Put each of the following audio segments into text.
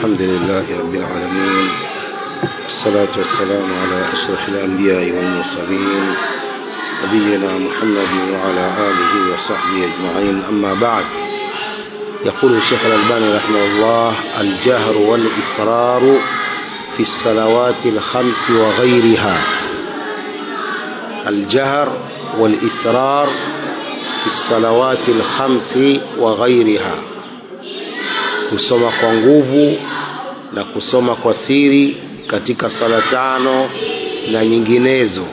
الحمد لله رب العالمين والصلاة والسلام على أشرف الأنبياء والمرسلين نبينا محمد وعلى آله وصحبه أجمعين أما بعد يقول الشيخ الألباني رحمه الله الجهر والإصرار في الصلوات الخمس وغيرها الجهر والإصرار في الصلوات الخمس وغيرها kusoma kwa nguvu na kusoma kwa siri katika sala tano na nyinginezo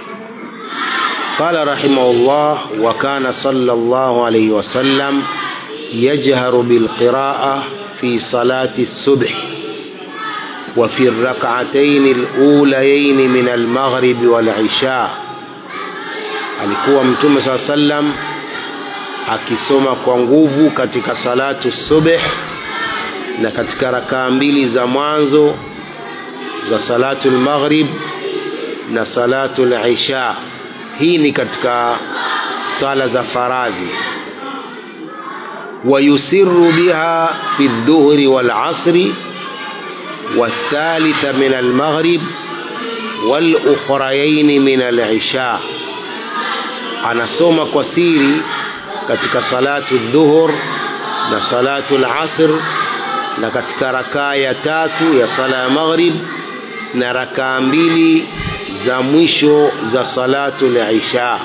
قال رحمه الله وكان صلى الله عليه وسلم يجهر بالقراءة في صلاة الصبح وفي الركعتين الأوليين من المغرب والعشاء alikuwa mtume saa sallam akisoma kwa nguvu katika salatu subh na katika rakaa mbili za mwanzo za salatu lmaghrib na salatu lisha hii ni katika sala za faradhi ويسر بها في الظهر والعصر والثالثة من المغرب والأخريين من العشاء anasoma kwa siri katika salatu dhuhur na salatu lasr na katika rakaa ya tatu ya sala ya maghrib na rakaa mbili za mwisho za salatu lisha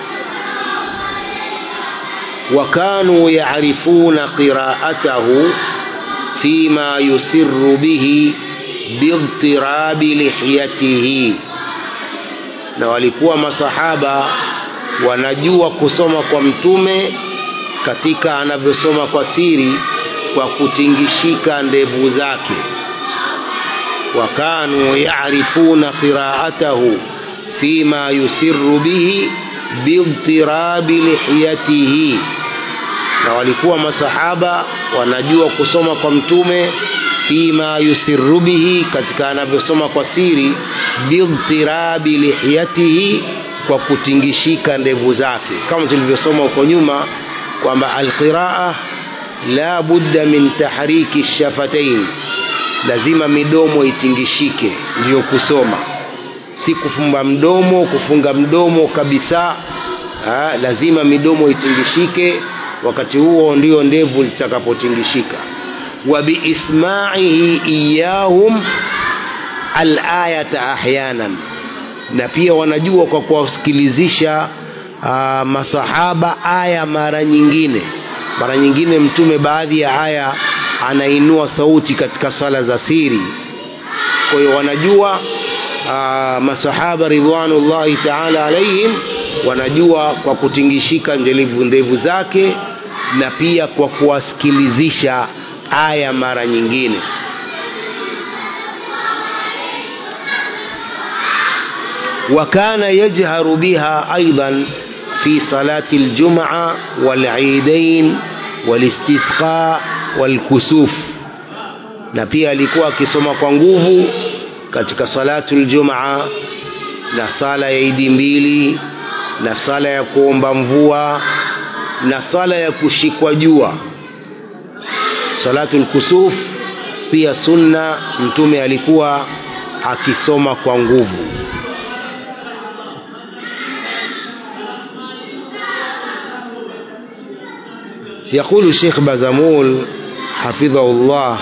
وكانوا يعرفون قراءته فيما يسر به باضطراب لحيته na walikuwa masahaba wanajua kusoma kwa mtume katika anavyosoma kwa siri kwa kutingishika ndevu zake wakanu yarifuna qiraatahu fima yusiru bihi bidtirabi lihiyatihi na walikuwa masahaba wanajua kusoma kwa mtume fima yusiru bihi katika anavyosoma kwa siri bidtirabi lihiyatihi kwa kutingishika ndevu zake kama tulivyosoma huko nyuma kwamba alqiraa la budda min tahriki shafatain lazima midomo itingishike ndiyo kusoma si kufumba mdomo kufunga mdomo kabisa ha, lazima midomo itingishike wakati huo ndio ndevu zitakapotingishika wa biismaihi iyahum alayata ahyanan na pia wanajua kwa kuwasikilizisha uh, masahaba aya mara nyingine mara nyingine mtume baadhi ya aya anainua sauti katika sala za siri kwa hiyo wanajua uh, masahaba ridwanullahi taala alaihim wanajua kwa kutingishika njelivu ndevu zake na pia kwa kuwasikilizisha aya mara nyingine وكان يجهر بها أيضا في صلاة الجمعة والعيدين والاستسقاء والكسوف na pia alikuwa akisoma kwa nguvu katika salatu ljumaa na sala ya idi mbili na sala ya kuomba mvua na sala ya kushikwa jua salatu lkusuf pia sunna mtume alikuwa akisoma kwa nguvu يقول الشيخ بازمول حفظه الله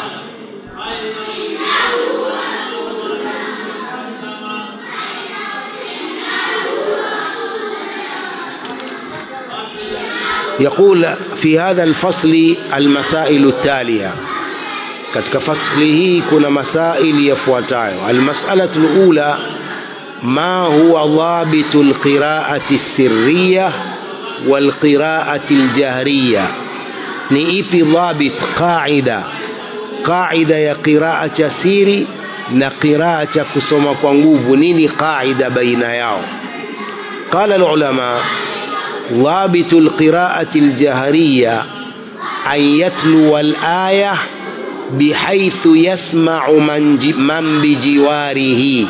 يقول في هذا الفصل المسائل التالية katika fasli hii kuna masaili yafuatayo almasalatu lula ma huwa dhabitu lqiraati sirriya walqiraati ljahriya ni ipi dhabit qaida qaida ya qiraa cha siri na qiraa cha kusoma kwa nguvu nini qaida baina yao qala lulama ضابط القراءة الجهرية أن يتلو الآية بحيث يسمع من, من بجواره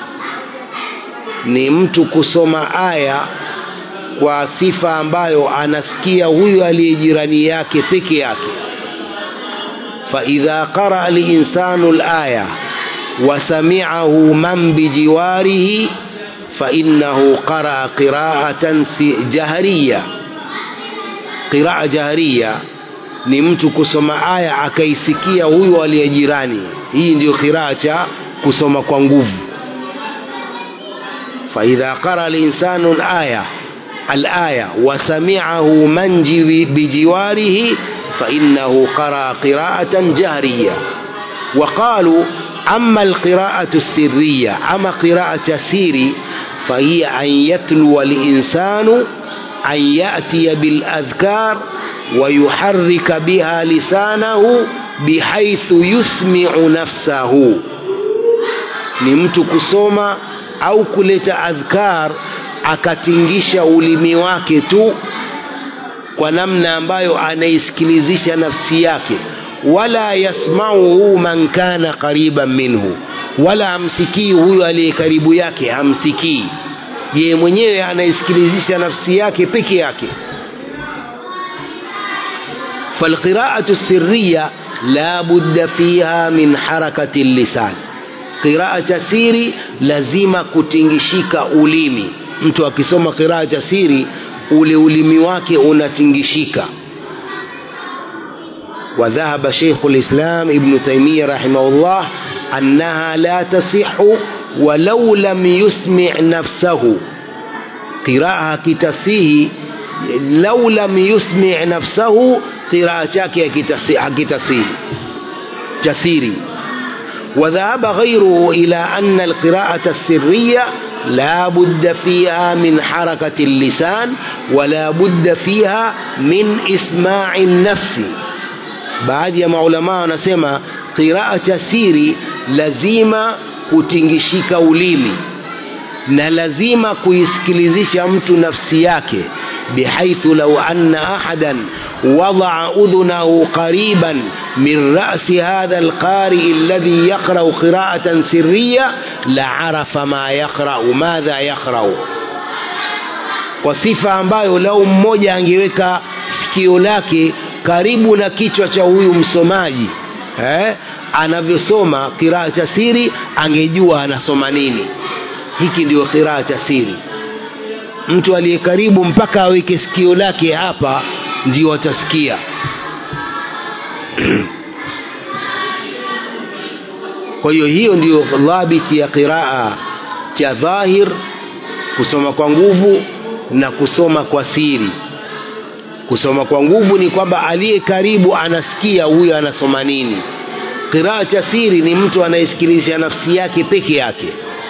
ni mtu kusoma aya kwa sifa ambayo anasikia huyu aliye jirani yake peke yake فإذا قرأ الإنسان الآية وسمعه من بجواره فإنه قرأ قراءة جهرية قراءة جهرية ni mtu kusoma aya akaisikia huyu aliye jirani hii ndiyo qiraa cha kusoma kwa nguvu faidha qara linsanu laya alaya wasamiahu man bijiwarihi fainahu qaraa qiraatan jahriya وقالوا أما القراءة السرية أما قراءة سيري فهي أن يتلو الإنسان أن يأتي بالأذكار ويحرك بها لسانه بحيث يسمع نفسه ni mtu kusoma au kuleta adhkar akatingisha ulimi wake tu kwa namna ambayo anaisikilizisha nafsi yake wala yasmauhu man kana qariban minhu wala hamsikii huyo aliye karibu yake hamsikii yeye mwenyewe anaisikilizisha nafsi yake peke yake فالقراءة السرية لا بد فيها من حركة اللسان قراءة سيري لازم كتنجشيك ulimi mtu akisoma qiraa cha siri ule ulimi wake unatingishika وذهب شيخ الإسلام ابن تيمية رحمه الله أنها لا تصح ولو لم يسمع نفسه قراءة كتسيه لو لم يسمع نفسه قراءة chake hakitasihi jasiri وذهب غيره إلى أن القراءة السرية لا بد فيها من حركة اللسان ولا بد فيها من إسماع النفس baadhi ya maulamaa wanasema qiraa cha siri lazima kutingishika ulimi na lazima kuisikilizisha mtu nafsi yake bihaithu lau anna ahadan wadaa udhunahu qariban min rasi hadha alqarii alladhi yaqrau qiraatan sirriya laarafa ma yaqrau madha yaqrau kwa sifa ambayo lau mmoja angeweka sikio lake karibu na kichwa cha huyu msomaji eh, anavyosoma kiraa cha siri angejua anasoma nini hiki ndio kiraa cha siri mtu aliye karibu mpaka aweke sikio lake hapa ndio atasikia kwa hiyo hiyo ndiyo dhabiti ya qiraa cha dhahir kusoma kwa nguvu na kusoma kwa siri kusoma kwa nguvu ni kwamba aliye karibu anasikia huyo anasoma nini qiraa cha siri ni mtu anayesikilizia nafsi yake peke yake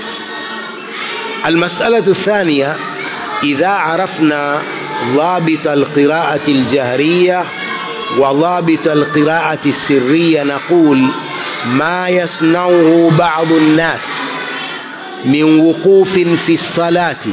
المسألة الثانية إذا عرفنا ضابط القراءة الجهرية وضابط القراءة السرية نقول ما يصنعه بعض الناس من وقوف في الصلاة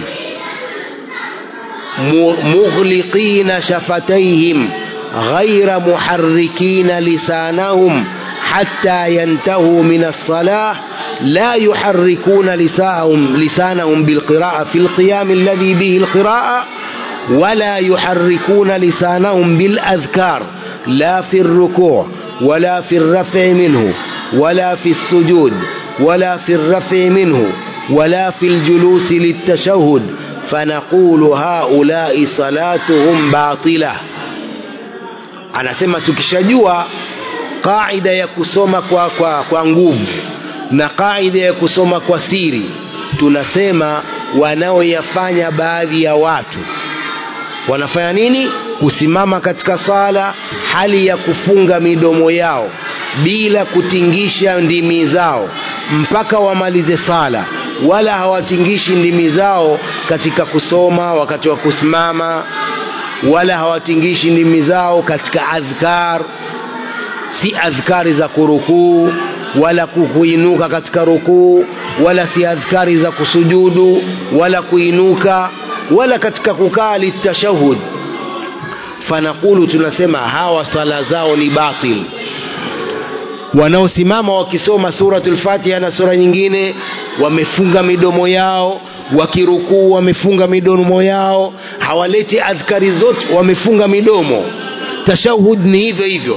مغلقين شفتيهم غير محركين لسانهم حتى ينتهوا من الصلاة لا يحركون لسانهم, لسانهم بالقراءة في القيام الذي به القراءة ولا يحركون لسانهم بالأذكار لا في الركوع ولا في الرفع منه ولا في السجود ولا في الرفع منه ولا في الجلوس للتشهد فنقول هؤلاء صلاتهم باطلة anasema tukishajua qaida ya kusoma kwa, kwa, kwa nguvu na qaida ya kusoma kwa siri tunasema wanaoyafanya baadhi ya watu wanafanya nini kusimama katika sala hali ya kufunga midomo yao bila kutingisha ndimi zao mpaka wamalize sala wala hawatingishi ndimi zao katika kusoma wakati wa kusimama wala hawatingishi ndimi zao katika adhkar si adhkari za kurukuu wala kuinuka katika rukuu wala si adhkari za kusujudu wala kuinuka wala katika kukaa litashahud fanaqulu tunasema hawa sala zao ni batil wanaosimama wakisoma suratul fatiha na sura nyingine wamefunga midomo yao wakirukuu wamefunga midomo yao hawaleti adhkari zote wamefunga midomo tashahud ni hivyo hivyo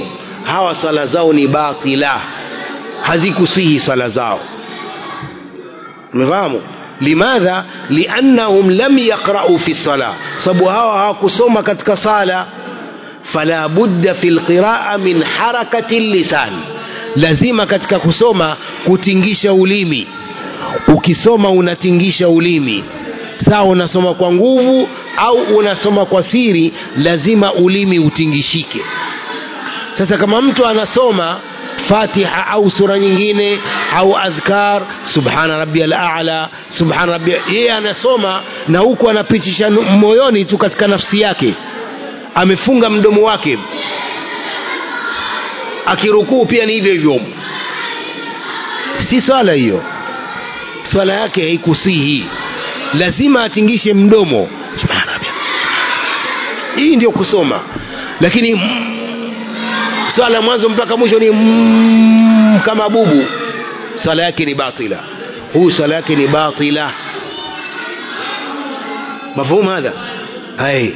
hawa sala zao ni batila hazikusihi sala zao umefahamu limadha liannahum lam yaqra'u fi sala sababu hawa hawakusoma katika sala fala budda fi lqiraa min harakati lisan lazima katika kusoma kutingisha ulimi ukisoma unatingisha ulimi sawa unasoma kwa nguvu au unasoma kwa siri lazima ulimi utingishike sasa kama mtu anasoma fatiha au sura nyingine au adhkar subhana rabbiyal a'la subhana rabbi yeye anasoma na huku anapitisha moyoni tu katika nafsi yake amefunga mdomo wake akirukuu pia ni hivyo hivyo si swala hiyo swala yake haikusihi lazima atingishe mdomo subhana rabbi hii ndio kusoma lakini mm, swala mwanzo mpaka mwisho ni mm, kama bubu swala yake ni batila huyu swala yake ni batila mafhumu hadha hai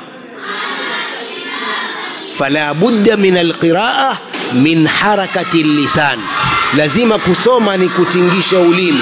fala budda min alqiraa min harakati lisan lazima kusoma ni kutingisha ulimi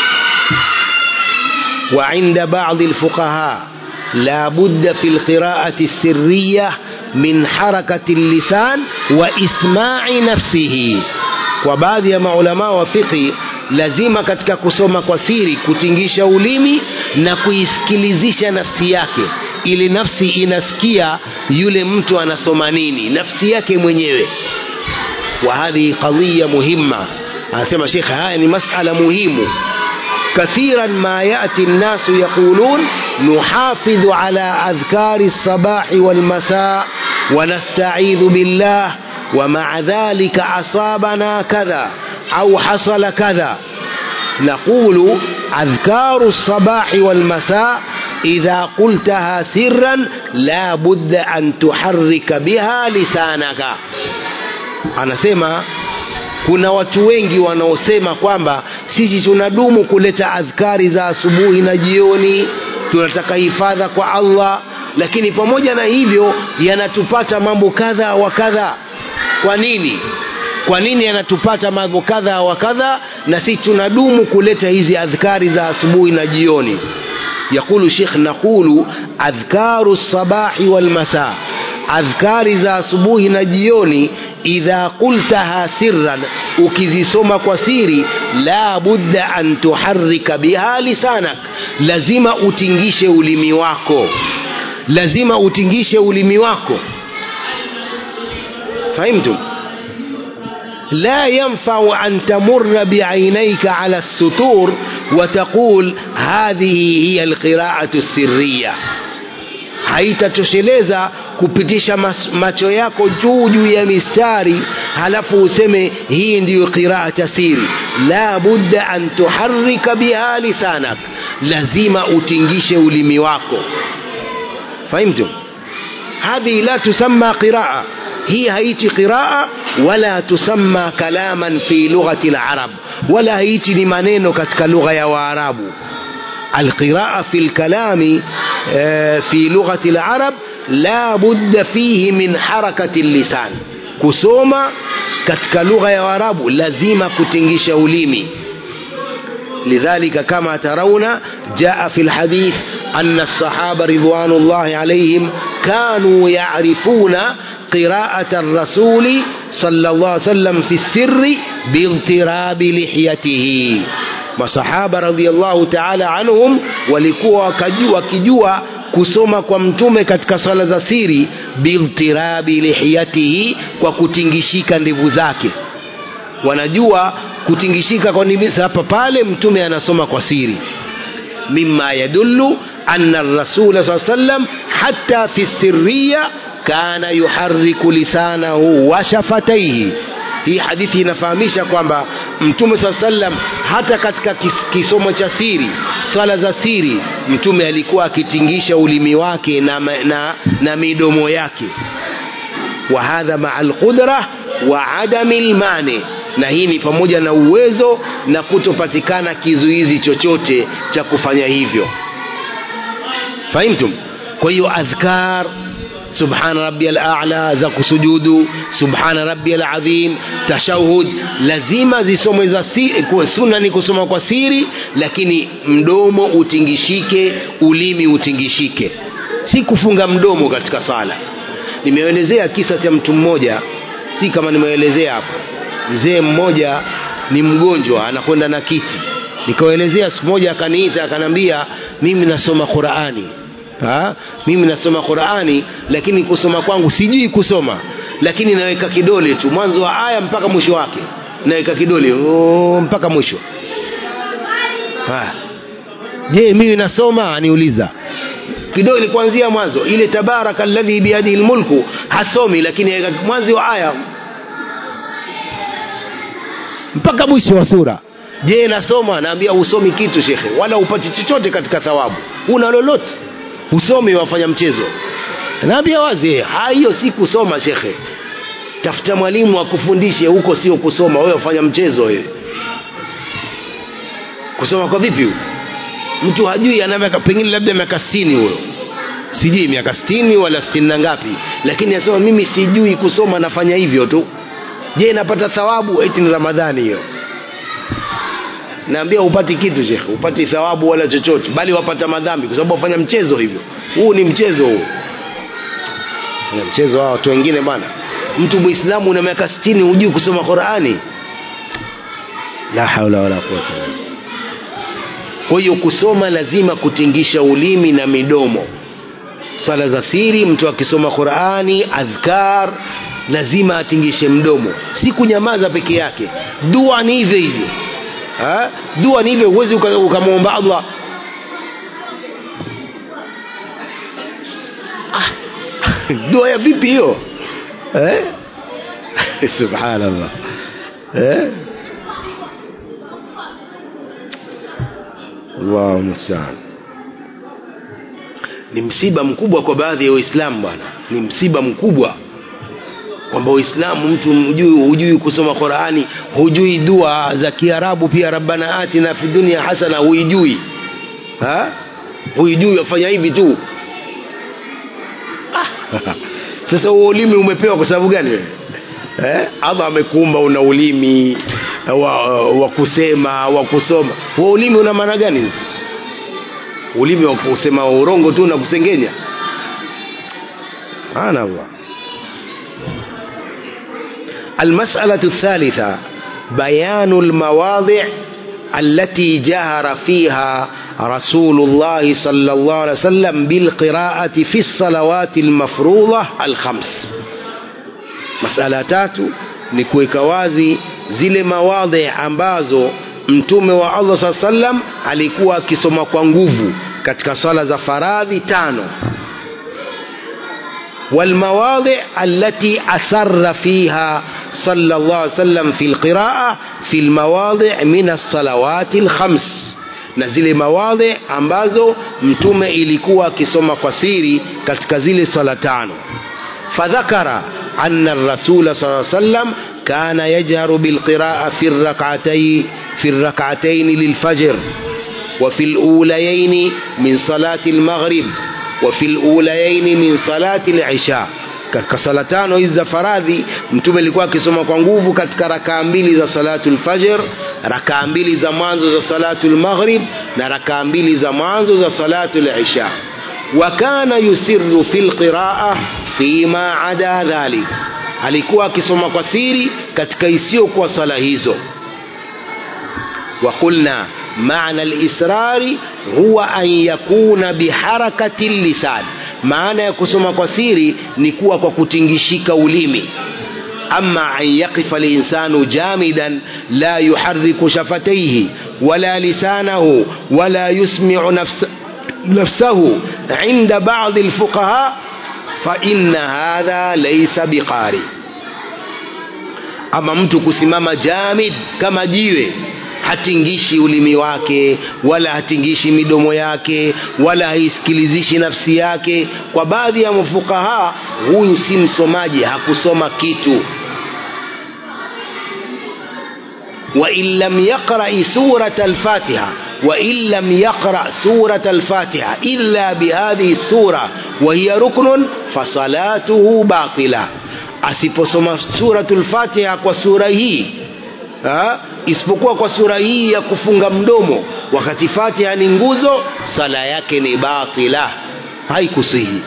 وعند بعض الفقهاء لا بد في القراءة السرية من حركة اللسان وإسماع نفسه وبعض يا علماء وفقه lazima katika kusoma kwa siri kutingisha ulimi na kuisikilizisha nafsi yake ili nafsi inasikia yule mtu anasoma nini nafsi yake mwenyewe wa hadhihi qadhiya muhimma anasema shekhe haya ni masala muhimu كثيرا ما يأتي الناس يقولون نحافظ على أذكار الصباح والمساء ونستعيذ بالله ومع ذلك أصابنا كذا أو حصل كذا نقول أذكار الصباح والمساء إذا قلتها سرا لا بد أن تحرك بها لسانك أنا سيما kuna watu wengi wanaosema kwamba sisi tunadumu kuleta adhkari za asubuhi na jioni tunataka hifadha kwa allah lakini pamoja na hivyo yanatupata mambo kadha wa kadha kwa nini kwa nini yanatupata mambo kadha wa kadha na sisi tunadumu kuleta hizi adhkari za asubuhi na jioni يقول شيخ نقول أذكار الصباح والمساء أذكار za asubuhi na jioni idha qultaha sirran ukizisoma kwa siri la budda an tuharrika biha lisanak lazima utingishe ulimi wako lazima utingishe ulimi wako fahimtum لا ينفع أن تمر بعينيك على السطور وتقول هذه هي القراءة السرية haitatosheleza kupitisha macho yako juu juu ya mistari halafu useme hii ndiyo qiraa tasiri la budda an tuharika biha lisanak lazima utingishe ulimi wako fahimtum hadhihi la tusamma qiraa hii haiti qiraa wala tusamma kalaman fi lughati larab wala haiti ni maneno katika lugha ya waarabu القراءة في الكلام في لغة العرب لا بد فيه من حركة اللسان كسوما katika lugha ya warabu lazima kutingisha ulimi لذلك كما ترون جاء في الحديث أن الصحابة رضوان الله عليهم كانوا يعرفون قراءة الرسول صلى الله عليه وسلم في السر باضطراب لحيته masahaba radhiallahu taala anhum walikuwa wakijua kusoma kwa mtume katika swala za siri biltirabi lihiyatihi kwa kutingishika ndevu zake wanajua kutingishika kwa ndevu hapa pale mtume anasoma kwa siri mima yadullu anna rasula saa sallam hatta fi sirriya kana yuhariku lisanahu wa shafataihi hii hadithi inafahamisha kwamba mtume saa sallam hata katika kis, kisomo cha siri swala za siri mtume alikuwa akitingisha ulimi wake na, na, na midomo yake wa hadha maa alqudra wa adami lmani na hii ni pamoja na uwezo na kutopatikana kizuizi chochote cha kufanya hivyo fahimtum kwa hiyo adhkar subhana rabbiyal a'la za kusujudu subhana rabbiyal azim tashahud lazima zisomwe za siri sunna ni kusoma kwa siri lakini mdomo utingishike ulimi utingishike si kufunga mdomo katika sala nimeelezea kisa cha mtu mmoja si kama nimeelezea hapo mzee mmoja ni mgonjwa anakwenda na kiti nikaelezea siku moja akaniita akanambia mimi nasoma qurani ha? mimi nasoma qurani lakini kusoma kwangu sijui kusoma lakini naweka kidole tu mwanzo wa aya mpaka mwisho wake naweka kidole oh, mpaka mwisho ha. je mimi nasoma aniuliza kidole kuanzia mwanzo ile tabaraka alladhi biyadihi lmulku hasomi lakini aweka mwanzo wa aya mpaka mwisho wa sura je nasoma naambia usomi kitu shekhe wala upati chochote katika thawabu una lolote usomi wafanya mchezo naambia wazi hiyo si kusoma shekhe tafuta mwalimu akufundishe huko sio kusoma wewe wafanya mchezo wewe kusoma kwa vipi huko mtu hajui ana miaka pengine labda miaka sitini huyo sijui miaka sitini wala sitini na ngapi lakini asema mimi sijui kusoma nafanya hivyo tu je napata thawabu eti ni ramadhani hiyo naambia upati kitu shekhe upati thawabu wala chochote bali wapata madhambi kwa sababu wafanya mchezo hivyo huu ni mchezo huu na mchezo wa watu wengine bana mtu muislamu una miaka sitini hujui kusoma qurani la haula wala quwata kwa hiyo kusoma lazima kutingisha ulimi na midomo swala za siri mtu akisoma qurani adhkar lazima atingishe mdomo si kunyamaza peke yake dua ni hivyo hivyo ha? dua ni hivyo huwezi ukamwomba allah ah. dua ya vipi hiyo eh? subhanallah eh? allahu mustaan ni msiba mkubwa kwa baadhi ya waislamu bwana ni msiba mkubwa kwamba uislamu mtu hujui, hujui kusoma qurani hujui dua za kiarabu pia rabbana atina fi dunia hasana huijui ha? huijui wafanya hivi tu ah. sasa huo ulimi umepewa kwa sababu gani wewe eh? allah amekuumba una ulimi wa, wa kusema wa kusoma huo ulimi una maana gani ulimi wa kusema urongo tu na kusengenya subhanallah المسألة الثالثة بيان المواضع التي جهر فيها رسول الله صلى الله عليه وسلم بالقراءة في الصلوات المفروضة الخمس مسألة تاتو نكويك wazi zile mawadhi ambazo mtume wa Allah saa sallam alikuwa akisoma kwa nguvu katika swala za faradhi tano والمواضع التي أسر فيها صلى الله عليه وسلم في القراءة في المواضع من الصلوات الخمس na zile mawadhi ambazo mtume ilikuwa akisoma kwa siri katika zile swala tano fadhakara anna rasula saa sallam kana yajharu bilqiraa fi rakatay fi rakatayn lilfajr وفي الأوليين من صلاة المغرب وفي الأوليين من صلاة العشاء katika sala tano hizi za faradhi mtume alikuwa akisoma kwa nguvu katika rakaa mbili za salatu lfajr rakaa mbili za mwanzo za salatu lmaghrib na rakaa mbili za mwanzo za salatu lisha wa kana yusiru fi lqiraa fima ada dhalik alikuwa akisoma kwa siri katika isiyokuwa sala hizo وقلنا معنى الإسرار هو أن يكون بحركة اللسان maana ya kusoma kwa siri ni kuwa kwa kutingishika ulimi ama an yaqifa linsanu jamidan la yuhariku shafataihi wala lisanahu wala yusmiu nafsa nafsahu inda badi lfuqaha faina hadha laisa biqari ama mtu kusimama jamid kama jiwe hatingishi ulimi wake wala hatingishi midomo yake wala haisikilizishi nafsi yake kwa baadhi ya mafukaha huyu si msomaji hakusoma kitu wain lam yaqrai surata alfatiha وإن لم يقرأ سورة الفاتحة إلا بهذه السورة وهي ركن فصلاته باطلة asiposoma suratul fatiha kwa sura hii ha? isipokuwa kwa sura hii ya kufunga mdomo wakati fatiha ni nguzo sala yake ni batila haikusihi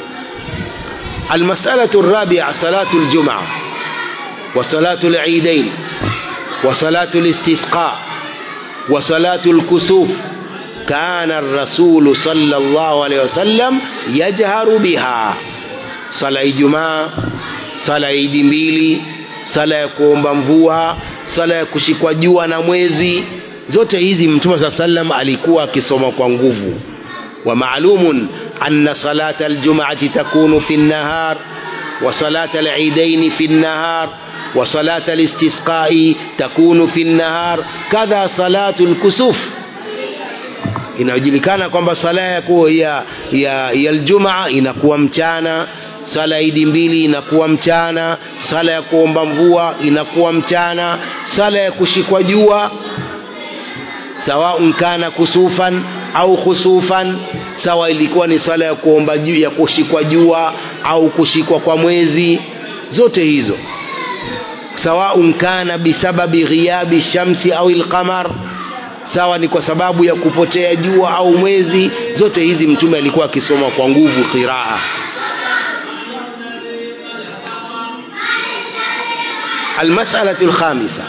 المسألة الرابعة صلاة الجمعة وصلاة العيدين وصلاة الاستسقاء وصلاة الكسوف كان الرسول صلى الله عليه وسلم يجهر بها صلاة الجمعة صلاة عيد mbili sala ya kuomba mvua sala ya kushikwa jua na mwezi zote hizi mtume saa sallam alikuwa akisoma kwa nguvu wa maalumun anna salata aljum'ati takunu fi an-nahar wa salata al-eidain fi an-nahar wa salata al-istisqa'i takunu fi an-nahar kadha salatu al-kusuf inajulikana kwamba sala ya ya ya, ya aljumaa inakuwa mchana sala ya idi mbili inakuwa mchana sala ya kuomba mvua inakuwa mchana sala ya kushikwa jua sawaun kana kusufan au khusufan sawa ilikuwa ni sala ya kuomba juu ya kushikwa jua au kushikwa kwa mwezi zote hizo sawaun kana bisababi ghiyabi shamsi au alqamar sawa ni kwa sababu ya kupotea jua au mwezi zote hizi mtume alikuwa akisoma kwa nguvu qiraa المسألة الخامسة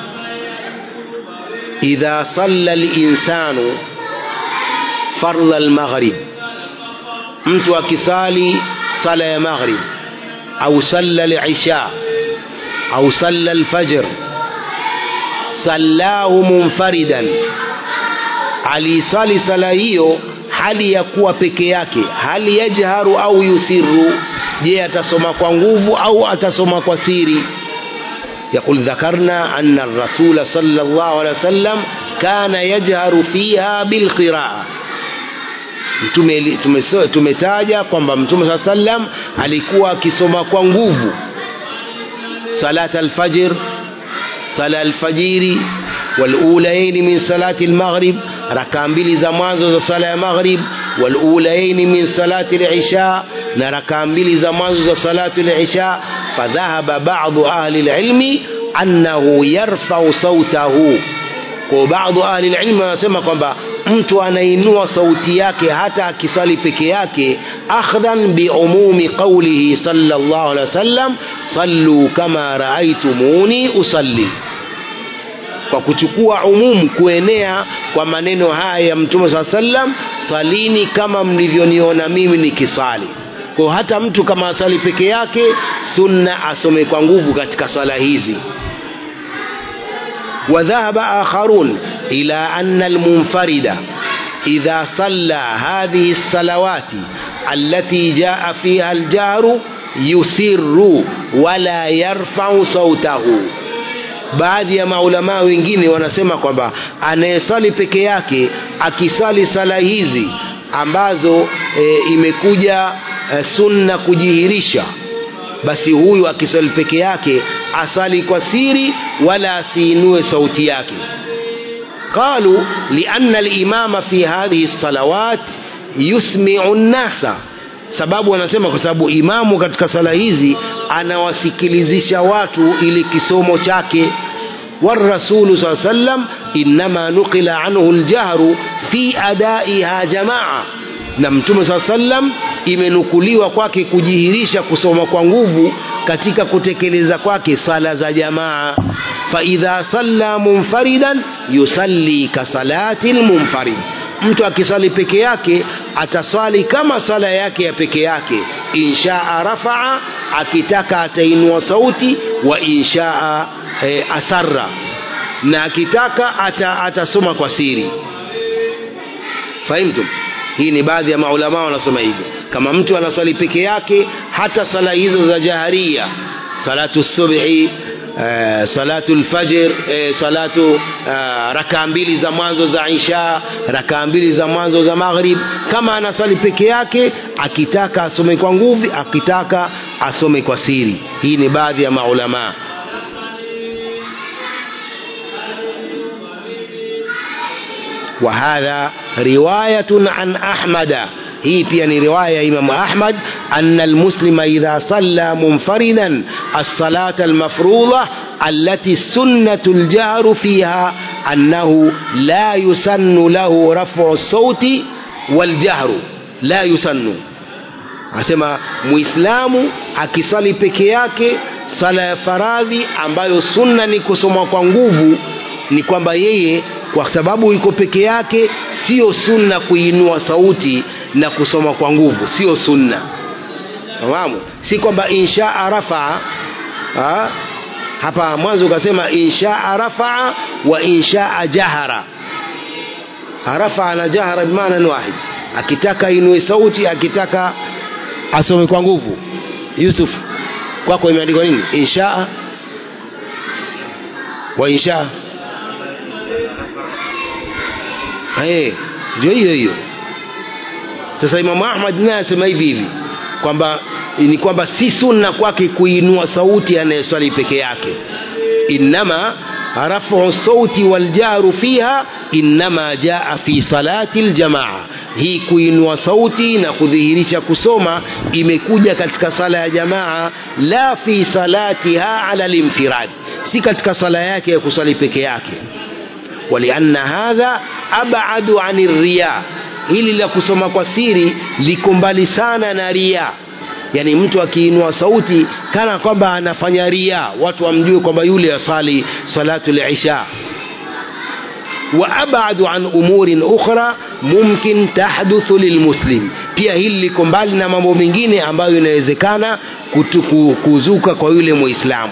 إذا صلى الإنسان فرض المغرب mtu akisali sala ya maghrib au salla al-isha au salla al-fajr sallahu munfaridan alisali sala hiyo hali ya kuwa peke yake hali yajharu au yusiru je atasoma kwa nguvu au atasoma kwa siri يقول ذكرنا أن الرسول صلى الله عليه وسلم كان يجهر فيها بالقراءة tumetaja kwamba mtume saa sallam alikuwa akisoma kwa nguvu salat alfajr sala alfajiri walulayaini min salati almaghrib rakaa mbili za mwanzo za sala ya maghrib walulayaini min salati lisha na rakaa mbili za mwanzo za salati lisha fadhahaba badu ahli lilmi annahu yarfau sautahu kwa baadhi ahli lilmi wanasema kwamba mtu anainua sauti yake hata akisali peke yake akhdhan biumumi qaulihi sallallahu alaihi wasallam sallu kama raaitumuni usalli kwa kuchukua umumu kuenea kwa maneno haya ya mtume saa sallam salini kama mlivyoniona mimi nikisali kwa hata mtu kama asali peke yake sunna asome kwa nguvu katika sala hizi وذهب آخرون إلى أن المنفرد إذا صلى هذه الصلوات التي جاء فيها الجهر يسر ولا يرفع صوته baadhi ya maulamaa wengine wanasema kwamba anayesali peke yake akisali sala hizi ambazo e, imekuja e, sunna kujihirisha basi huyu akisali peke yake asali kwa siri wala asiinue sauti yake qalu lianna alimama fi hadhihi lsalawat yusmiu nnasa sababu wanasema kwa sababu imamu katika sala hizi anawasikilizisha watu ili kisomo chake والرسول صلى الله عليه وسلم إنما نقل عنه الجهر في أدائها جماعة na mtume saa sallam imenukuliwa kwake kujihirisha kusoma kwa nguvu katika kutekeleza kwake sala za jamaa faidha salla munfaridan yusalli kasalati lmunfarid mtu akisali peke yake ataswali kama sala yake ya peke yake inshaa rafaa akitaka atainua sauti wa inshaa e, asarra na akitaka ata, atasoma kwa siri fahimtum hii ni baadhi ya maulamaa wanasoma hivyo kama mtu anaswali peke yake hata sala hizo za jaharia salatu subhi Uh, salatu lfajr uh, salatu uh, rakaa mbili za mwanzo za isha rakaa mbili za mwanzo za maghrib kama anasali peke yake akitaka asome kwa nguvu akitaka asome kwa siri hii ni baadhi ya maulamaa وهذا رواية عن أحمد هي بيان رواية إمام أحمد أن المسلم إذا صلى منفردا الصلاة المفروضة التي السنة الجهر فيها أنه لا يسن له رفع الصوت والجهر لا يسن asema muislamu akisali peke yake sala ya faradhi ambayo sunna ni kusoma kwa nguvu ni kwamba yeye kwa sababu iko peke yake sio sunna kuinua sauti na kusoma kwa nguvu sio sunna fahamu si kwamba inshaa rafaa ha? hapa mwanzo ukasema inshaa rafaa wa inshaa jahara rafaa na jahara bimaana ni wahid akitaka inue sauti akitaka asome kwa nguvu yusuf kwako imeandikwa nini inshaa wa inshaa hey, ndio hiyo hiyo sasa imamu ahmad naye asema hivi hivi kwamba ni kwamba si sunna kwake kuinua sauti anayeswali peke yake innama rafu sauti waljaru fiha innama jaa fi salati ljamaa hii kuinua sauti na kudhihirisha kusoma imekuja katika sala ya jamaa la fi salatiha ala linfirad si katika sala yake ya kusali peke yake walianna hadha abadu ani riya hili la kusoma kwa siri liko mbali sana na ria yani mtu akiinua sauti kana kwamba anafanya ria watu wamjue kwamba yule asali salatu lisha wa abadu an umurin ukhra mumkin tahduthu lilmuslim pia hili liko mbali na mambo mengine ambayo inawezekana kuzuka kwa yule muislamu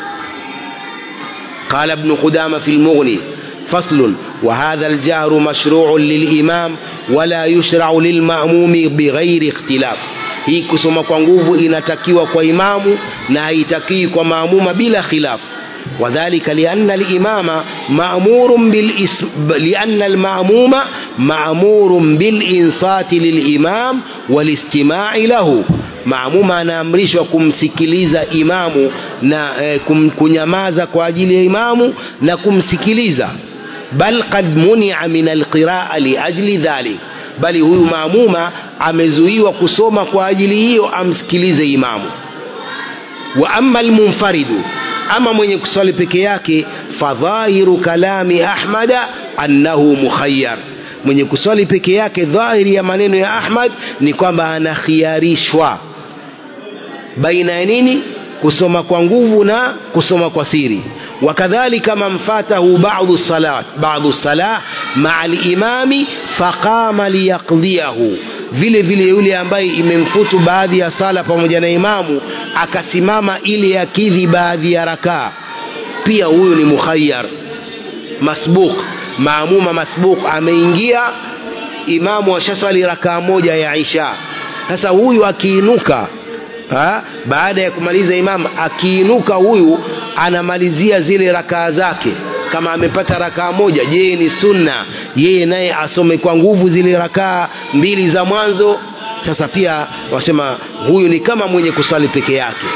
قال ابن قدامة في المغني فصل وهذا الجهر مشروع للإمام ولا يشرع للمأموم بغير اختلاف hii kusoma kwa nguvu inatakiwa kwa imamu na haitakii kwa maamuma bila khilaf wadhalika lianna limama maamurun lianna almamuma maamurun bilinsati lilimam walistimai lahu maamuma anaamrishwa kumsikiliza imamu na eh, kum, kunyamaza kwa ajili ya imamu na kumsikiliza bal qad munia min alqiraa liajli dhalik bali huyu maamuma amezuiwa kusoma kwa ajili hiyo amsikilize imamu wa ama almunfaridu ama mwenye kuswali peke yake fadhahiru kalami ahmada annahu mukhayyar mwenye kuswali peke yake dhahiri ya maneno ya ahmad ni kwamba anakhiarishwa baina ya nini kusoma kwa nguvu na kusoma kwa siri وكذلك من فاته بعض الصلاة بعض الصلاة مع الإمام فقام ليقضيه vile vile yule ambaye imemfutu baadhi ya sala pamoja na imamu akasimama ili akidhi baadhi ya rakaa pia huyu ni mukhayyar masbuq maamuma masbuq ameingia imamu ashaswali rakaa moja ya isha sasa huyu akiinuka ha? baada ya kumaliza imamu akiinuka huyu anamalizia zile rakaa zake kama amepata rakaa moja je ni sunna yeye naye asome kwa nguvu zile rakaa mbili za mwanzo sasa pia wasema huyu ni kama mwenye kusali peke yake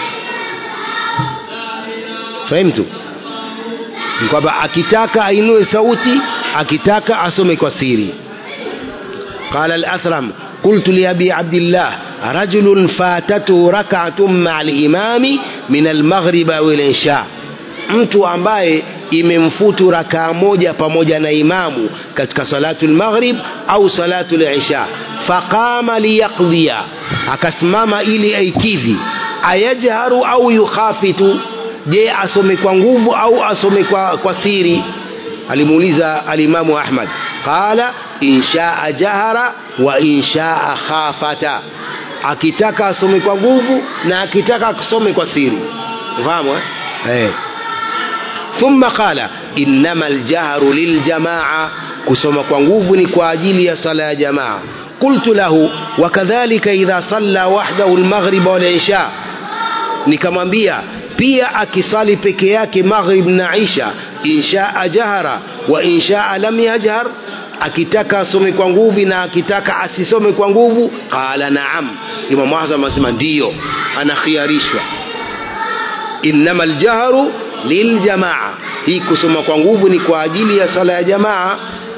fahimtu ni kwamba akitaka ainue sauti akitaka asome kwa siri قال الأثرم قلت لأبي عبد الله رجل فاتته ركعة مع الإمام من المغرب أو العشاء mtu ambaye imemfutu rakaa moja pamoja na imamu katika salatu lmaghrib au salatu lisha faqama liyaqdhiya akasimama ili aikidhi ayajharu au yukhafitu je asome kwa nguvu au asome kwa, kwa siri alimuuliza alimamu ahmad qala inshaa jahara wa inshaa khafata akitaka asome kwa nguvu na akitaka asome kwa siri fahamu eh? hey. ثم قال إنما الجهر للجماعة كسما كwanguvu ni kwa ajili ya sala ya jamaa قلت له وكذلك إذا صلى وحده المغرب والعشاء nikamwambia pia akisali peke yake maghrib na isha inshaa jahara wa inshaa lam yajhar akitaka asome kwa nguvu na akitaka asisome kwa nguvu qala naam imamu azam anasema ndiyo anakhiarishwa innama ljahru liljamaa hii kusoma kwa nguvu ni kwa ajili ya sala ya jamaa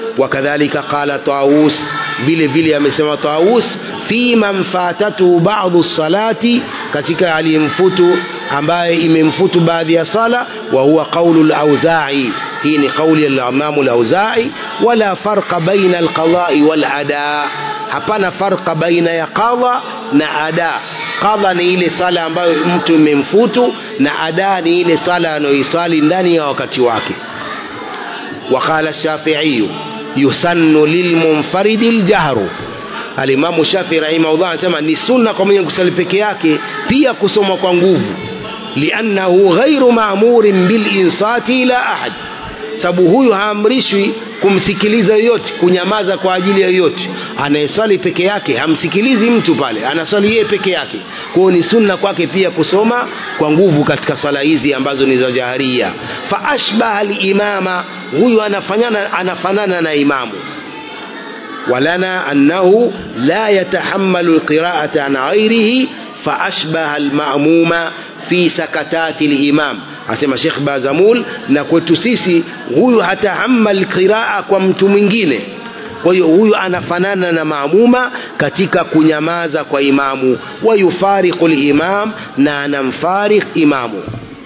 wakadhalika qala taus vile vile amesema taus fi man fatatuhu ba'dhu salati katika aliyemfutu ambaye imemfutu baadhi ya sala wa huwa qawlu al-auza'i hii ni kauli ya al-imam al-auza'i wala farqa baina al-qada'i wal-ada hapana farqa baina ya qadha na ada qadha ni ile sala ambayo mtu imemfutu na ada ni ile sala anayoisali ndani ya wakati wake وقال الشافعي يسن للمنفرد الجهر alimamu shafi rahimahullah anasema ni sunna kwa mwenye kusali peke yake pia kusoma kwa nguvu liannahu ghairu maamurin bilinsati ila ahad sababu huyu haamrishwi kumsikiliza yoyote kunyamaza kwa ajili ya yoyote anayeswali peke yake hamsikilizi mtu pale anaswali yeye peke yake kwa hiyo ni sunna kwake pia kusoma kwa nguvu katika sala hizi ambazo ni za jaharia fa ashbaha limama huyu anafanana anafanana na imamu ولنا أنه لا يتحمل القراءة عن غيره فأشبه المأموم في سكتات الإمام asema Sheikh Bazamul na kwetu sisi huyu hatahammal qiraa kwa mtu mwingine kwa hiyo huyu anafanana na maamuma katika kunyamaza kwa imamu wa yufariqu limam na anamfarikh imamu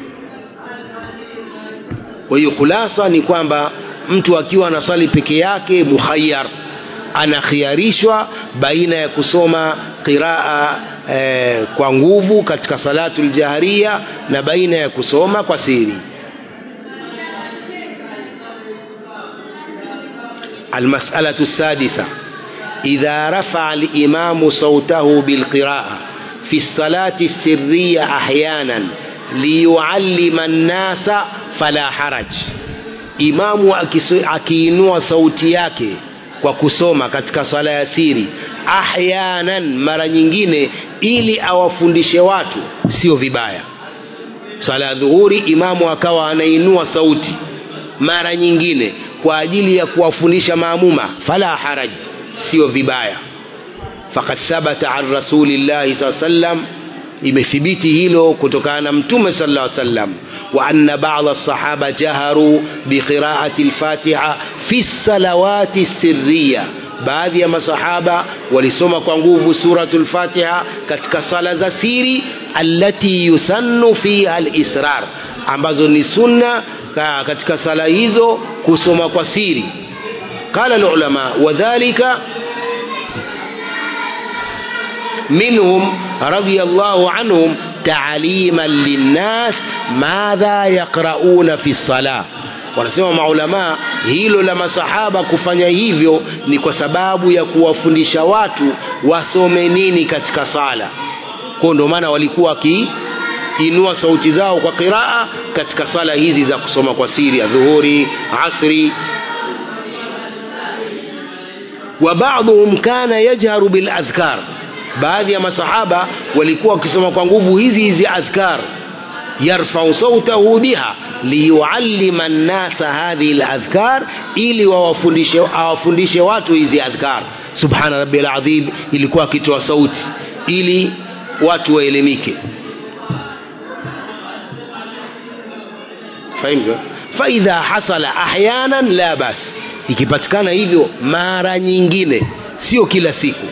kwa hiyo khulasa ni kwamba mtu akiwa anasali peke yake mukhayyar anakhiarishwa baina ya kusoma qiraa eh, kwa nguvu katika salatu ljahria na baina ya kusoma kwa siri المسألة السادسة إذا رفع الإمام صوته بالقراءة في الصلاة السرية أحيانا ليعلم الناس فلا حرج إمام akiinua sauti yake kwa kusoma katika sala ya siri ahyanan mara nyingine ili awafundishe watu sio vibaya sala ya dhuhuri imamu akawa anainua sauti mara nyingine kwa ajili ya kuwafundisha maamuma fala haraj sio vibaya faqad thabata an rasulillahi saa sallam imethibiti hilo kutokana na mtume sallallahu alaihi wasallam وأن بعض الصحابة جهروا بقراءة الفاتحة في الصلوات السرية baadhi ya masahaba walisoma kwa nguvu suratul fatiha katika sala za siri allati yusannu fiha alisrar ambazo ni sunna katika sala hizo kusoma kwa siri qala alulama wadhalika minhum radiyallahu anhum تعليما للناس ماذا يقرؤون في الصلاة wanasema maulamaa hilo la masahaba kufanya hivyo ni kwa sababu ya kuwafundisha watu wasome nini katika sala kwao ndio maana walikuwa wakiinua sauti zao kwa qiraa katika sala hizi za kusoma kwa siri ya dhuhuri asri wa baadhuhum kana yajharu biladhkar baadhi ya masahaba walikuwa wakisoma kwa nguvu hizi hizi adhkar yarfau sautahu biha liyuallima nnasa hadhihi ladhkar ili wawafundishe awafundishe watu hizi adhkar subhana rabbi alazim ilikuwa akitoa sauti ili watu waelimike fahimtu faidha hasala ahyanan la bas ikipatikana hivyo mara nyingine sio kila siku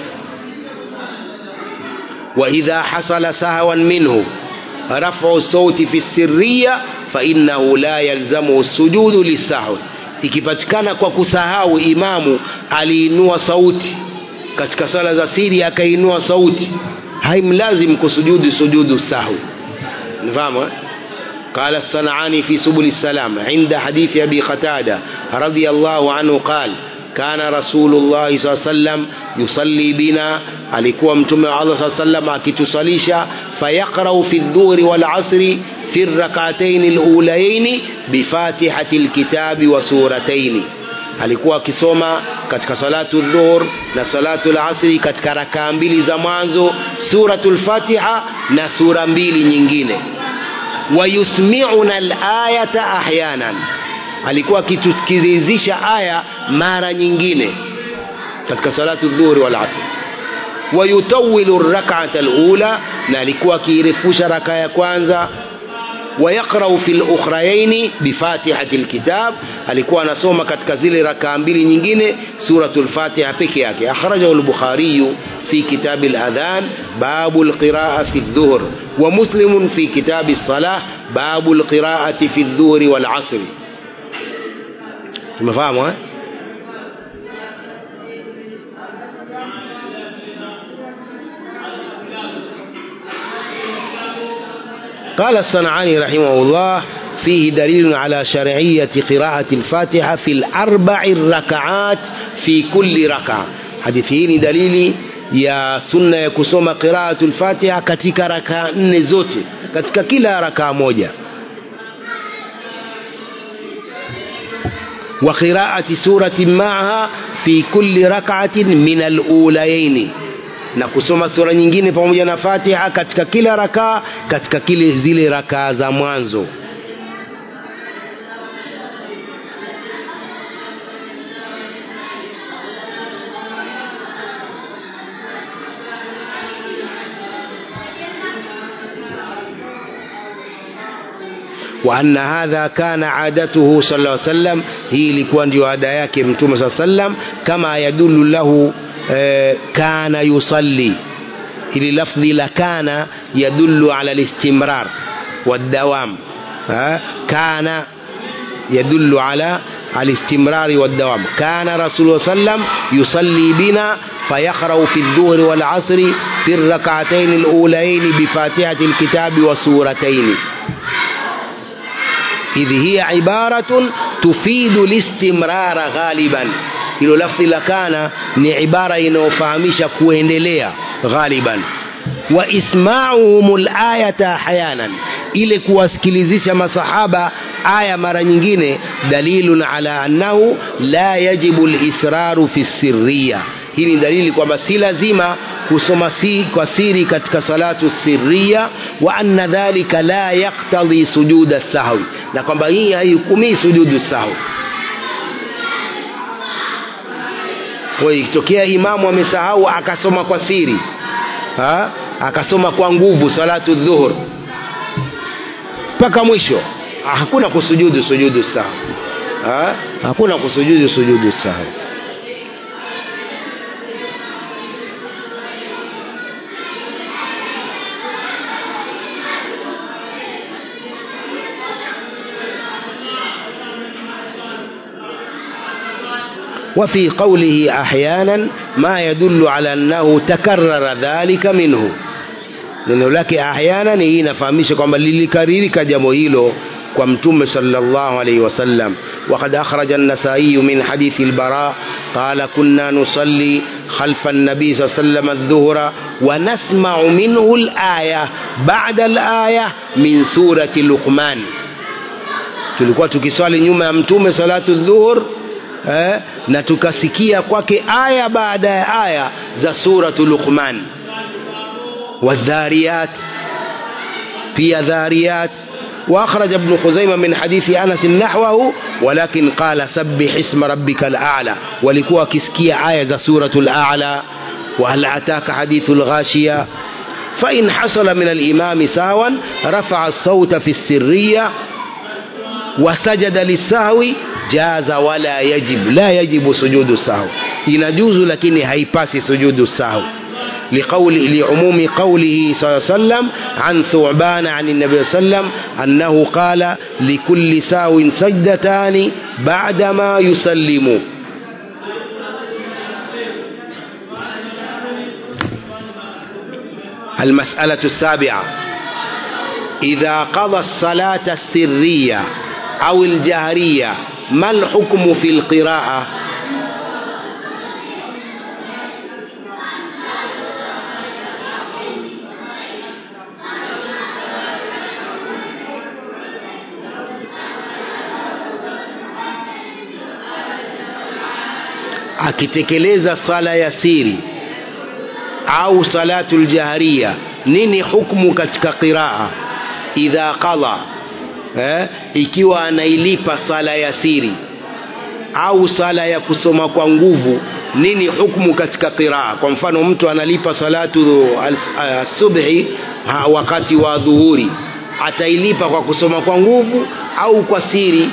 وإذا حصل سهوا منه رفع الصوت في السرية فإنه لا يلزمه السجود للسهو ikipatikana kwa kusahau imamu aliinua sauti katika sala za siri akainua sauti haimlazim kusujudu sujudu sahwi nifahamu قال الصنعاني في سبل السلام عند حديث أبي قتادة رضي الله عنه قال كان رسول الله صلى الله عليه وسلم يصلي بنا alikuwa mtume wa Allah saa sallam akitusalisha fayaqrau fi dhuhri wal asri fi rak'atayn alulayayn bifatihati alkitabi wa suratayn alikuwa akisoma katika salatu dhuhur na salatu alasri katika rakaa mbili za mwanzo suratul fatiha na sura mbili nyingine wayusmi'una alayata ahyanan alikuwa akitusikilizisha aya mara nyingine katika salatu dhuhuri wal asri wayutawilu rak'ata alula na alikuwa akiirefusha raka ya kwanza ويقرأ في الأخريين بفاتحة الكتاب alikuwa anasoma katika zile rakaa mbili nyingine suratul fatiha peke yake akhrajahu al-bukhari fi kitab al-adhan babu al-qira'a fi adh-dhuhr wa muslim fi kitab as-salah babu al-qira'ati fi adh-dhuhr wal-'asr tumefahamu eh قال الصنعاني رحمه الله فيه دليل على شرعية قراءة الفاتحة في الأربع الركعات في كل ركعة حديث hii دليل ya sunna ya kusoma qiraatul fatiha katika rakaa nne zote katika kila rakaa moja wa qiraati suratin maaha fi kulli rak'atin min alulayaini na kusoma sura nyingine pamoja na fatiha katika kila rakaa katika kile zile rakaa za mwanzo وأن هذا كان عادته صلى الله عليه وسلم هي ilikuwa ndio ada yake mtume صلى الله عليه وسلم كما يدل له كان يصلي ili lafdhi la kana yadullu ala listimrar والدوام كان يدل على الاستمرار والدوام كان رسول الله صلى الله عليه وسلم يصلي بنا فيقرأ في الظهر والعصر في الركعتين الأولين بفاتحة الكتاب وسورتين إذ هي عبارة تفيد الاستمرار غالبا hilo lafzi la kana ni ibara inayofahamisha kuendelea ghaliban wa isma'uhum al-ayata ahyanan ile kuwasikilizisha masahaba aya mara nyingine dalilun ala annahu la yajibu al-israru fi sirriya hii ni dalili kwamba si lazima kusoma si kwa siri katika salatu sirriya wa anna dhalika la yaktadhi sujuda sahwi na kwamba hii haihukumii sujudu sahwi kwa hiyo ikitokea imamu amesahau akasoma kwa siri ha? akasoma kwa nguvu salatu dhuhur mpaka mwisho hakuna kusujudu sujudu sahwi ha? hakuna kusujudu sujudu sahwi وفي قوله أحيانا ما يدل على أنه تكرر ذلك منه neno lake ahyanan hii inafahamisha kwamba lilikaririka jambo hilo kwa mtume sallallahu alaihi wasallam وقد أخرج النسائي من حديث البراء قال كنا نصلي خلف النبي صلى الله عليه وسلم الظهر ونسمع منه الآية بعد الآية من سورة لقمان tulikuwa tukiswali nyuma ya mtume salatu dhuhur eh, na tukasikia kwake aya baada ya aya za suratu luqman wadhariyat pia dhariyat واخرج ابن خزيمه من حديث انس نحوه ولكن قال سبح اسم ربك الاعلى ولكوا كسكيا ايه سوره الاعلى وهل اتاك حديث الغاشيه فان حصل من الامام سهوا رفع الصوت في السريه وسجد للسهو جاز ولا يجب لا يجب سجود السهو ينجوز لكن هيباسي سجود السهو لقول لعموم قوله صلى الله عليه وسلم عن ثعبان عن النبي صلى الله عليه وسلم أنه قال لكل ساو سجدتان بعدما يسلم المسألة السابعة إذا قضى الصلاة السرية أو الجهرية ما الحكم في القراءة akitekeleza sala ya siri au salatu ljahriya nini hukmu katika qiraa idha qadha eh, ikiwa anailipa sala ya siri au sala ya kusoma kwa nguvu nini hukmu katika qiraa kwa mfano mtu analipa salatu subhi wakati wa dhuhuri atailipa kwa kusoma kwa nguvu au kwa siri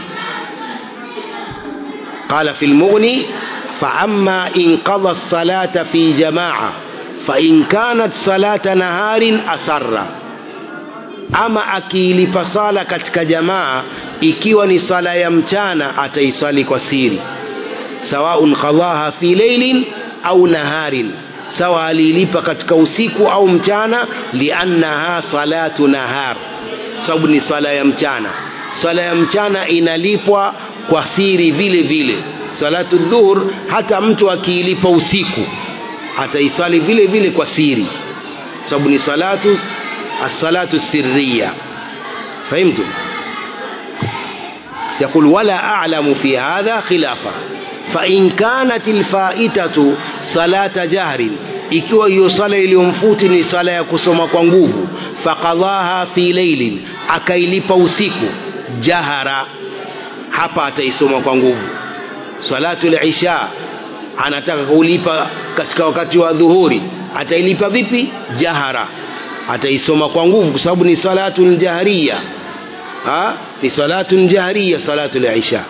قال في المغني فأما إن قضى الصلاة في جماعة فإن كانت صلاة نهار أسر ama akiilipa sala katika jamaa ikiwa ni sala ya mchana ataisali kwa siri sawaun qadhaha fi leilin au naharin sawa aliilipa katika usiku au mchana liannaha salatu nahar sababu ni sala ya mchana sala ya mchana inalipwa kwa siri vile vile salatu dhuhur hata mtu akiilipa usiku ataisali vile vile kwa siri sababu ni salatu الصلاة السرية فهمتم يقول ولا أعلم في هذا خلافا فإن كانت الفائتة صلاة جهر ikiwa hiyo sala iliyomfuti ni sala ya kusoma kwa nguvu fakadhaha fi leilin akailipa usiku jahara hapa ataisoma kwa nguvu salatu lisha anataka kulipa katika wakati wa dhuhuri atailipa vipi jahara ataisoma kwa nguvu kwa sababu ni salatun jahriya ha ni salatun jahriya salatul isha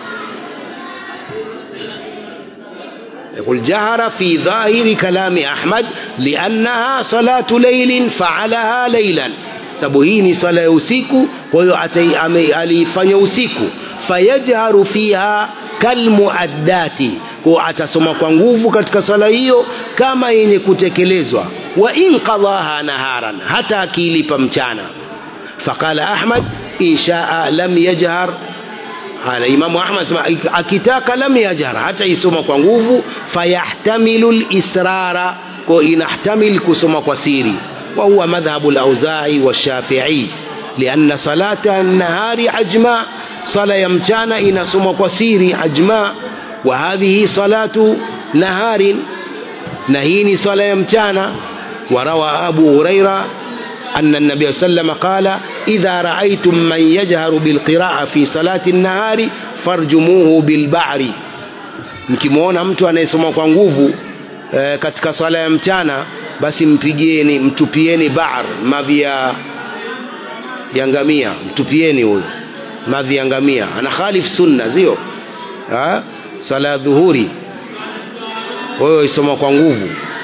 يقول جهر في ظاهر كلام أحمد لأنها صلاة ليل فعلها ليلا sababu hii ni sala ya usiku kwa hiyo aliifanya usiku fayajharu fiha kalmuaddati kwa atasoma kwa nguvu katika sala hiyo kama yenye kutekelezwa wa in qadaha naharan hata akiilipa mchana faqala ahmad in shaa lam yajhar ala imamu ahmad akitaka lam yajhar hata isoma kwa nguvu fayahtamilu lisrara kwa inahtamil kusoma kwa siri وهو مذهب الأوزاعي والشافعي لأن صلاة النهار عجماء صلاة يمتانا إن سمى كثير عجماء وهذه صلاة نهار نهيني صلاة يمتانا وروى أبو هريرة أن النبي صلى الله عليه وسلم قال إذا رأيتم من يجهر بالقراءة في صلاة النهار فارجموه بالبعر mkimwona mtu anayesoma kwa nguvu e, katika swala ya mchana basi mpigieni mtupieni bar mavi ya ya ngamia mtupieni huyo mavi ya ngamia ana khalif sunna sio swala ya dhuhuri wewe isoma kwa nguvu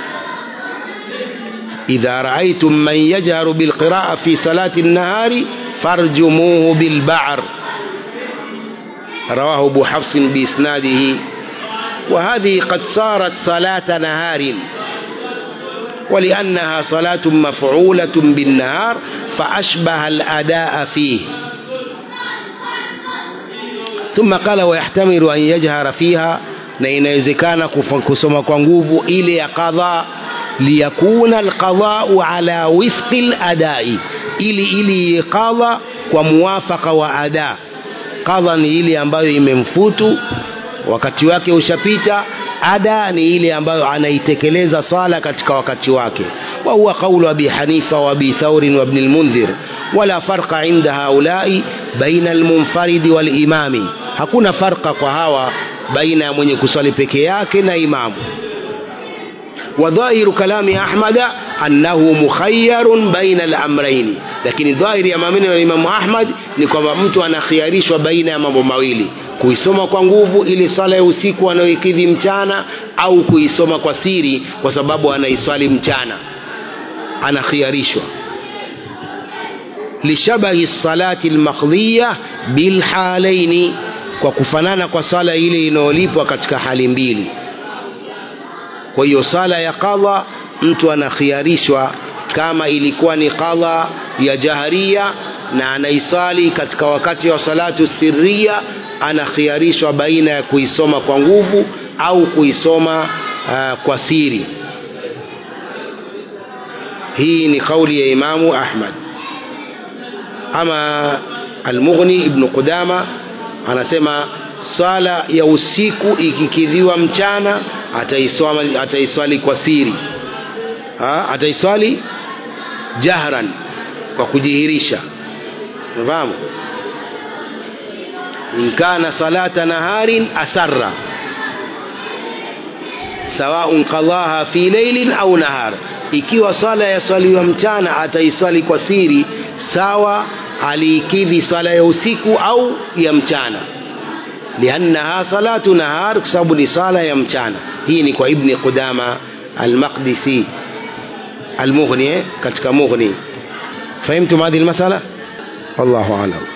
idha raaitum man yajharu bilqiraa fi salati nnahari farjumuhu bilba'r رواه أبو حفص بإسناده وهذه قد صارت صلاة نهار ولأنها صلاة مفعولة بالنهار فأشبه الأداء فيه ثم قال ويحتمل أن يجهر فيها na inawezekana kusoma kwa nguvu ile ya qadha liyakuna alqadhau ala wifqi ladai ili ili qadha kwa muwafaka wa ada qadha ni ile ambayo imemfutu wakati wake ushapita ada ni ile ambayo anaitekeleza sala katika wakati wake wa huwa qawlu abi hanifa wa abi thawr wa ibn al-mundhir wala farqa inda haulai baina al-munfarid wal-imami hakuna farqa kwa hawa baina ya mwenye kusali peke yake na imamu وظاهر كلام أحمد أنه مخير بين الأمرين lakini dhahiri ya maneno ya Imamu Ahmad ni kwamba mtu anakhiarishwa baina ya mambo mawili kuisoma kwa nguvu ili sala ya usiku anayoikidhi mchana au kuisoma kwa siri kwa sababu anaiswali mchana anakhiarishwa lishabahi salati almaqdhiya bilhalaini kwa kufanana kwa sala ile inayolipwa katika hali mbili kwa hiyo sala ya qadha mtu anakhiarishwa kama ilikuwa ni qadha ya jaharia na anaisali katika wakati wa salatu sirria anakhiarishwa baina ya kuisoma kwa nguvu au kuisoma uh, kwa siri hii ni kauli ya imamu ahmad ama almughni ibnu qudama anasema swala ya usiku ikikidhiwa mchana ataiswali, ataiswali kwa siri ha? ataiswali jahran kwa kujihirisha unafahamu in kana salata naharin asarra sawaun qadaha fi leilin au nahar ikiwa sala ya swaliwa mchana ataiswali kwa siri sawa aliikidhi sala ya usiku au ya mchana liannaha salatu nahar kwa sababu ni sala ya mchana hii ni kwa ibni qudama almaqdisi almughni katika mughni fahimtum hadhihi almasala wallahu alam